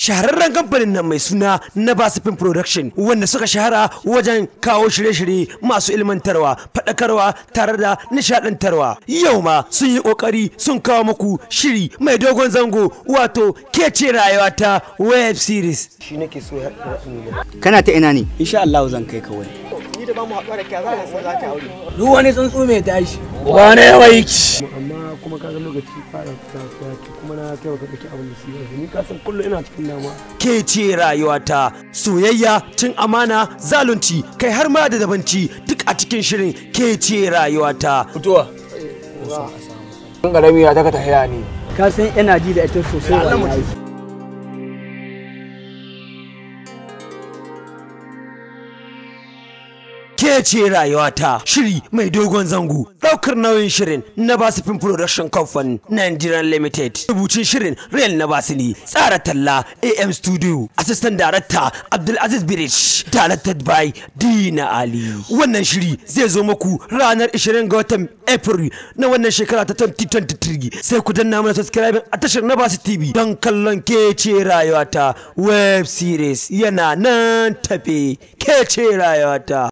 shahararren kamfanin nan mai suna na basifin production wanda suka shahara wajen kawo shirye-shirye masu ilmantarwa faɗakarwa tare da nishaɗantarwa yau ma sun yi ƙoƙari sun kawo muku shiri mai dogon zango wato kece rayuwa ta web series shi nake so ya kana ta ina ne insha Allah zan kai kawai ni da ba mu haɗuwa da kai za ka za ka aure duk wani tsuntsu mai tashi ba na yawa yake amma kuma kaga lokaci fara kasuwa ce kuma na kai ka dake abin da su yi ni ka san kullum ina cikin damuwa ke ce rayuwata soyayya cin amana zalunci kai har ma da dabanci duk a cikin shirin ke ce rayuwata fitowa ɗan ƙarami ya taka ta haya ne ka san ina ji da ita sosai wallahi ke ce rayuwata shiri mai dogon zango daukar nauyin shirin na basifin production company nigerian limited rubucin shirin real na basini tsara talla am studio assistant director abdulaziz birish directed by dina ali wannan shiri zai zo muku ranar 20 ga watan april na wannan shekara ta 2023 sai ku danna mana subscribe a tashar na basu tv don kallon ke ce rayuwata web series yana nan tafe ke ce rayuwata